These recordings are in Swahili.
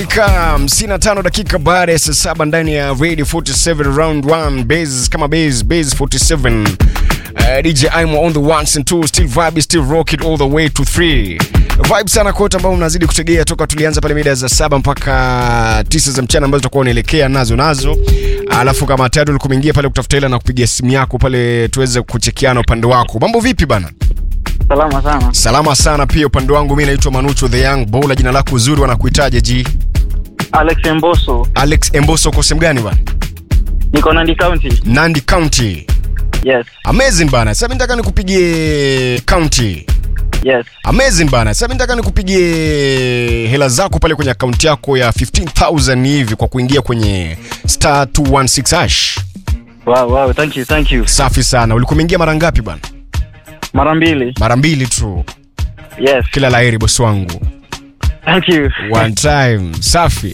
Dakika 55 dakika baada ya saa saba ndani ya Radio 47 round 1 base kama base base 47 uh, DJ Imo on the ones and twos still vibe still rock it all the way to 3 vibe sana kote ambao mnazidi kutegea toka tulianza pale mida za saba mpaka tisa za mchana ambazo tutakuwa unaelekea nazo nazo alafu kama tayari ulikuwa umeingia pale kutafuta hela na kupigia simu yako pale tuweze kuchekiana upande wako mambo vipi bana Salama sana. salama sana pia upande wangu mi naitwa manucho the young bowler jina lako uzuri wanakuitaje ji Alex Mboso. alex emboso uko sehemu gani bana Niko Nandi County. nandi county Yes. amazing bana sasa mimi nataka nikupigie county Yes. amazing bana sasa mimi nataka nikupigie hela zako pale kwenye akaunti yako ya 15000 hivi kwa kuingia kwenye star 216 hash Wow, wow. Thank you, thank you. safi sana ulikuwa umeingia mara ngapi bana Mara mbili. mara mbili tu Yes. kila laheri bosi wangu Thank you. one time safi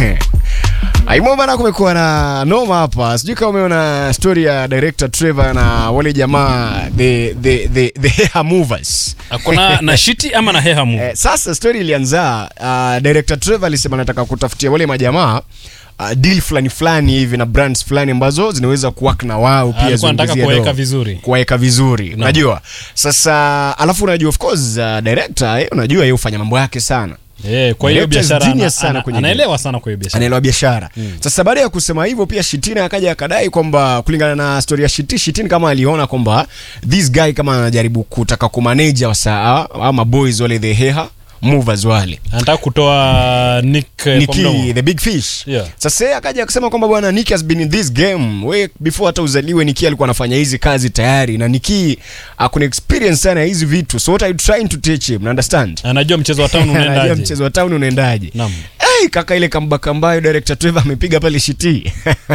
aimo bana kumekuwa na noma hapa sijui kama umeona story ya director trevor na wale jamaa the, the, the, the hair movers akona na shiti ama na hehamu Eh, sasa story ilianza uh, director Trevor alisema anataka kutafutia wale majamaa uh, deal fulani fulani hivi na brands fulani ambazo zinaweza kuwork na wao pia alikuwa anataka ziongezee kuweka dough. vizuri kuwaweka vizuri unajua sasa alafu unajua of course uh, director eh, unajua yeye hufanya mambo yake sana Eh, kwa hiyo Director is biashara ana- genius sana ana- kwenye anaelewa sana kwa hiyo biashara anaelewa biashara sasa baada ya kusema hivyo pia shitina akaja akadai kwamba kulingana na story ya shiti shitin kama aliona kwamba this guy kama anajaribu kutaka kumanage wasa ama boys wale the heha movers wale anataka kutoa nick eh, kwa mdomo. Niki the big fish Yeah. sasa yeye akaja akasema kwamba bwana Niki has been in this game we before hata uzaliwe Niki alikuwa anafanya hizi kazi tayari na Niki akuna experience sana ya hizi vitu so what are you trying to teach him understand anajua mchezo wa town Anajua unaendaje mchezo wa town unaendaje Naam. hey, kaka ile kambaka ambayo director Trevor amepiga pale shiti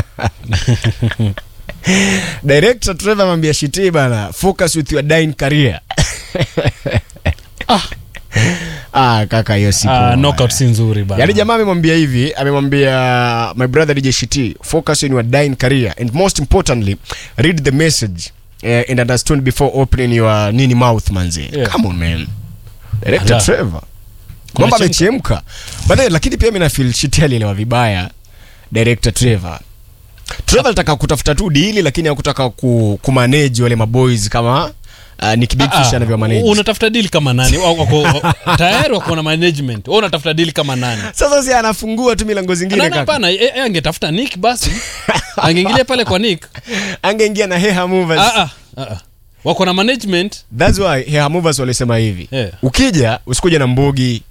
director Trevor amwambia shiti bana focus with your dying career ah kaka hiyo si Ah, poa. knockout si nzuri bana yaani jamaa amemwambia hivi amemwambia my brother DJ Shiti focus on your dying career and most importantly read the message uh, and understand before opening your nini mouth manzi Yeah. come on man director Ala. Trevor Kuna mambo chemka. amechemka baadaye lakini pia mimi na feel Shiti alielewa vibaya director Trevor Trevor alitaka kutafuta tu dili lakini hakutaka ku, kumanage wale maboys kama uh, Nick Big Fish Ah, anavyo manage unatafuta deal kama nani Wako- wako- tayari wako na management wewe unatafuta deal kama nani sasa si anafungua tu milango zingine Nani kaka hapana eh, eh, angetafuta nick basi angeingilia pale kwa nick angeingia na Heha Movers ah, ah, ah, ah. wako na management That's why Hair Movers walisema hivi Yeah. ukija usikuja na mbogi